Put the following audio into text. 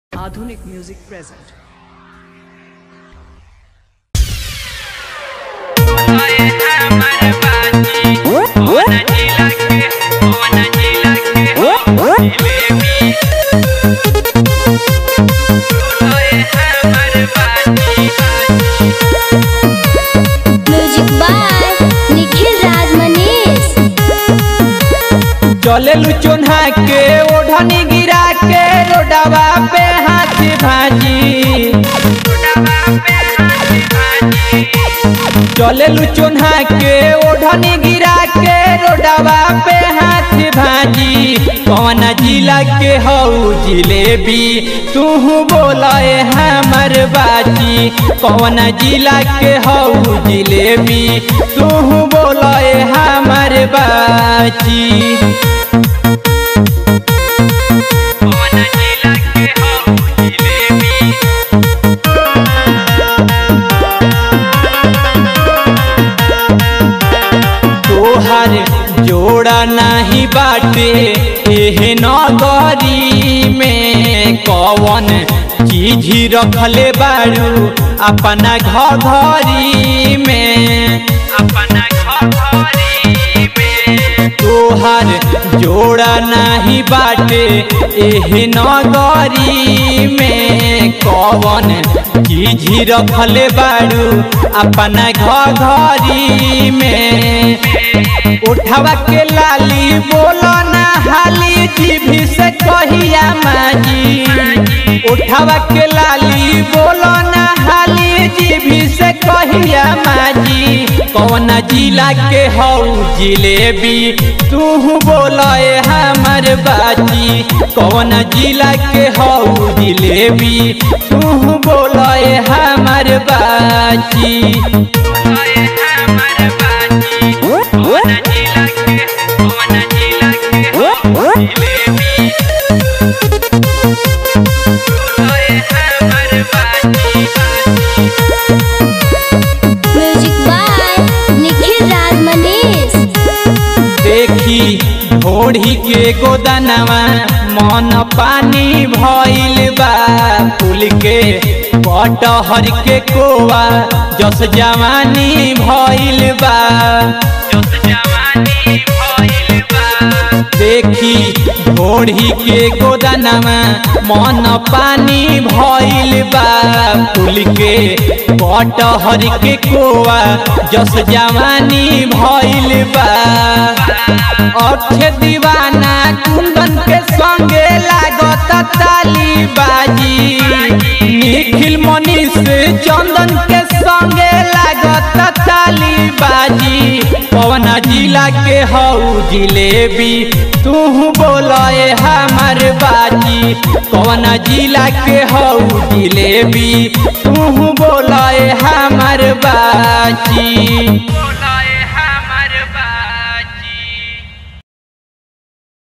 Aadhunik Music present. Music by Nikhil Raj Manish चले चोन्हा के ओढ़नी गिरा के रोडवा पे हाथ भाजी चले चोन्हा के ओढ़नी गिरा के रोडवा पे हाथ भाजी कौन जिला के हऊ जिलेबी तू बोले हमर बाजी कौन जिला के हऊ जिलेबी तू बोले हमर बाजी तोहर जोड़ा नहीं बाटे एहे नगरी में कौन चीज ही रखले बारू अपना घरी में अपना घरी में तोहर जोड़ा नहीं बाटे एहे नगरी में कौन चीज ही रखले बारू अपना घरी में उठवा के लाली बोलो ना हाली जीभी से कहिया माजी उठवा के लाली बोलो ना हाली जीभी से कहिया माजी कौन जिला के हऊ जिलेबी तू बोले हमर बाजी कौन जिला के हऊ जिलेबी तू बोले हमर बाजी म्यूजिक बाय निखिल राज मनीष देखी ढोढ़ी के गोदनवा मन पानी भइल बा फूल के कटहर के कोवा जस जवानी भइल बा देखी ढोढ़ी के गोदनवा मन पानी भइल बा फूल के कटहर के कोवा जस जवानी भइल बा अक्षय दीवाना कुंदन के संगे लागत ताली बाजी निखिल मनीष चंदन के संगे लागत ताली बाजी पवन जिला के हऊ जिलेबी तू बोले हमर बाजी कौन जिला के हऊ जिलेबी तू बोले हमर बाजी